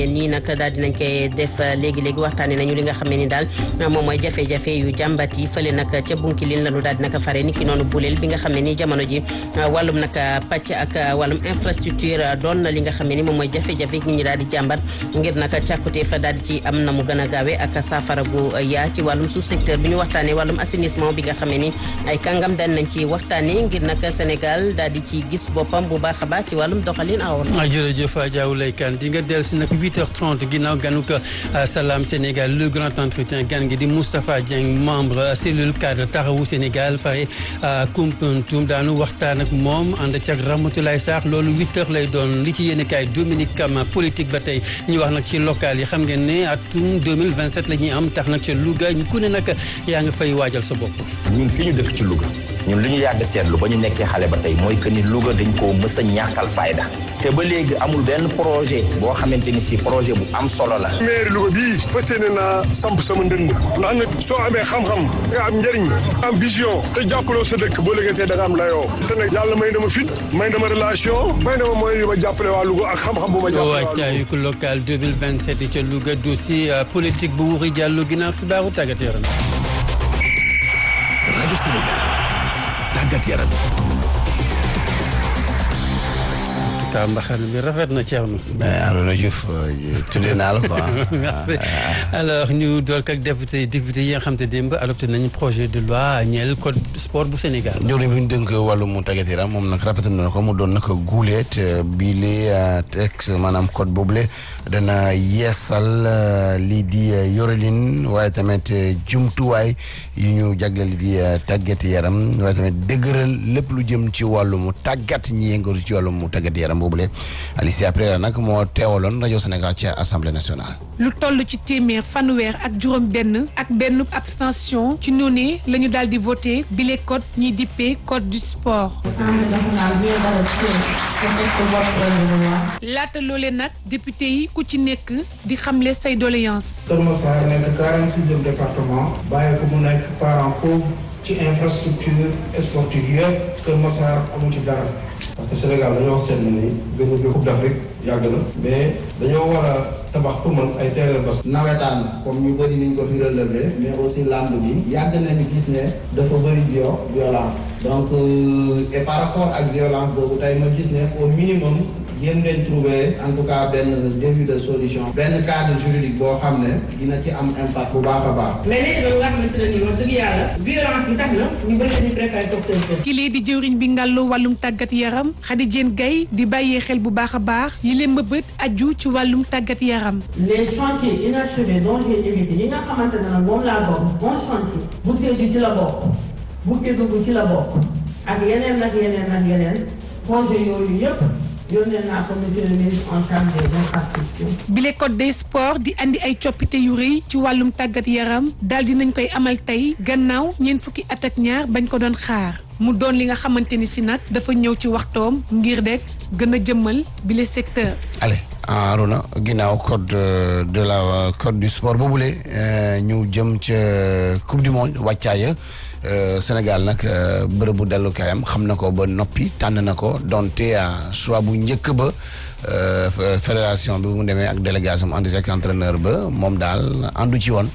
nii nag daal dinañ koy def léegi-léegi waxtaane nañu li nga xam ne ni daal moom mooy jafe-jafe yu jàmbat yi fële nag ca Bunkilin lañu daal di nag fare ni ki noonu buleel bi nga xam ne ni jamono ji wàllum nag pàcc ak wàllum infrastructure doon na li nga xam ne ni moom mooy jafe-jafe ñi ñu daal di jàmbat ngir nag càkkutee fa daal di ci am na mu gën a gaawe ak saafara gu yaa ci wàllum sous secteur bi ñu waxtaane wàllum assainissement bi nga xam ne ni ay kàngam daal nañ ci waxtaane ngir nag Sénégal daal di ci gis boppam bu baax a baax ci wàllum doxalin awoon jërëjëf Diaw Laykan di nga dellu si nag 8h30 ginnaaw ganuk Salam Sénégal le grand entretien gan gi di Moustapha Dieng membre cellule cadre taxawu Sénégal fare Koumpentoum daanu waxtaan ak moom ànd ci ak Ramatoulaye Sarr loolu 8h lay doon li ci yéen kaay Dominique Kama politique ba tey ñu wax nag ci local yi xam ngeen ne atum 2027 la ñuy am tax nag ca Louga ñu ku ne nag yaa nga fay waajal sa bopp. ñun fi ñu dëkk ci Louga ñun li ñu yàgg seetlu ba ñu nekkee xale ba tey mooy que ni Louga dañ koo mës a ñàkkal fayda te ba léegi amul benn projet boo xamante ni si projet bu am solo la. maire Louga bii fas yéene naa samp sama ndënd ndax nag soo amee xam-xam nga am njëriñ am vision te jàppaloo sa dëkk boo léegi da nga am layoo te nag yàlla may dama fit may dama relation may dama mooy yu ma jàppale waa Louga ak xam-xam bu ma jàppale waa Louga. waajtaayu local 2027 ca Louga dossier politique bu Wuri Diallo ginnaaw xibaaru tàggat yaram. rajo Sénégal tàggat yaram. ka mbaxal bi rafet na Thierno. mais Arona Diouf tuddee naa la quoi. merci alors ñu dool ak député député yi nga xam te démb adopté nañu projet de loi ñeel code sport bu Sénégal. jëwriñ bi ñu dënk wàllum tàggat yaram moom nag rafetlu na ko mu doon nag guuleet bii lee texte maanaam code boobule dana yeesal lii di yorelin waaye tamit jumtuwaay yu ñu jagleel di tàggat yaram waaye tamit dëgëral lépp lu jëm ci wàllum tàggat ñi yëngatu ci wàllum tàggat yaram boobule Alicia après nag moo teewaloon rajo Sénégal ci assemblée nationale. lu toll ci téeméer fanweer ak juróom benn ak benn abstention ci noonu la ñu daal di voté bile code ñiy dippee code du sport. laata loolee nag député yi ku ci nekk di xamle say doléance Kër Massar nekk 46e département bàyyi ko mu nekk parent pauvre ci infrastructure sportive yëpp Kër Massar amu ci dara. parce que Sénégal dañoo wax seen ni gën a coupe d'Afrique yàgg na mais dañoo war a tabax pour man ay terrain parce que nawetaan comme ñu bëri niñ ko fi relevé mais aussi làmb ji yàgg nañu gis ne dafa bëri bio violence donc et par rapport ak violence boobu tey ma gis ne au minimum yéen ngeen trouver en tout cas benn début de solution benn cadre juridique boo xam ne dina ci am impact bu baax a baax mais nekk na nga xamante ne nii wax dëgg yàlla violence bi tax na ñu bëri dañu préféré toog seen kër kii di jëwriñ bi ngàllu wàllum tàggat yaram Khady Diène Gaye di bàyyee xel bu baax a baax yi leen mbëbët aju ci wàllum tàggat yaram les chantiers inachevés dont j'ai évité yi nga xamante ne nag moom laa bokk bon chantier bu Sédhiou ci la bokk bu Kédougou ci la bokk ak yeneen ak yeneen ak yeneen projet yooyu yëpp yónnee naa ko monsieur le ministre en charge des infrastructures. bile code des sports di andi ay coppite yu rëy ci wàllum tàggat yaram daal di nañ koy amal tey gannaaw ñeent fukki at ak ñaar bañ ko doon xaar mu doon li nga xamante ni si nag dafa ñëw ci waxtoom ngir rek gën a jëmmal bile secteur. allez Arona ginnaaw code de la code du sport boobule ñu jëm ca coupe du monde wàccaaya Sénégal nag bërëbu dellukaayam xam na ko ba noppi tànn na ko donte choix bu njëkk ba fédération bi mu demee ak délégation ànd ak entraîneur ba moom daal àndu ci woon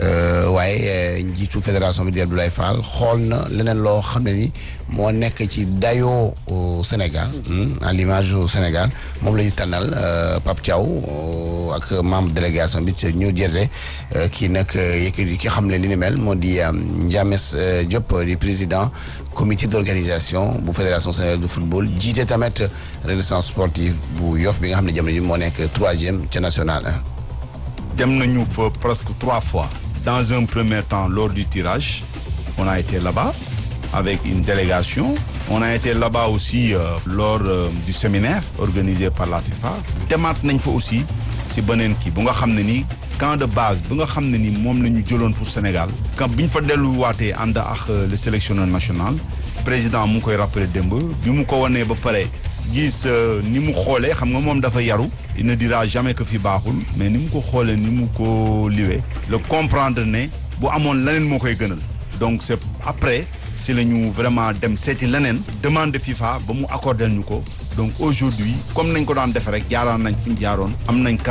waaye njiitu fédération bi di Abdoulaye Fall xool na leneen loo xam ne ni moo nekk ci dayoo Sénégal à l'image au Sénégal moom la ñu tànnal Pape Thiaw ak membre délégation bi ci New Jersey kii nag yëkkati ki xam ne li ni mel moo di Ndiames Diop di président comité d'organisation bu fédération sénégalaise de football jiite tamit renaissance sportive bu Yoff bi nga xam ne jamono ji moo nekk troisième ca national 1. dem nañu fa presque trois fois. dans un premier temps lors du tirage on a été là-bas avec une délégation on a été là-bas aussi euh, lors euh, du séminaire organisé par la FIFA demaat nañ fa aussi si beneen kii bu nga xam ne ni camp de base bu nga xam ne ni moom la ñu jëloon pour Sénégal camp bi ñu fa delluwaatee ànd ak le sélectionneur national président mu ngi koy rappelé démb bi mu ko wanee ba pare gis ni mu xoolee xam nga moom dafa yaru il ne dira jamais que fi baaxul mais ni mu ko xoolee ni mu ko liwee le comprendre ne bu amoon leneen moo koy gënal donc c'est après si la ñu vraiment dem seeti leneen demande FIFA ba mu accordé ñu ko donc aujourd'hui comme nañ ko daan defe rek jaaraan nañ fi ñu jaaroon am nañ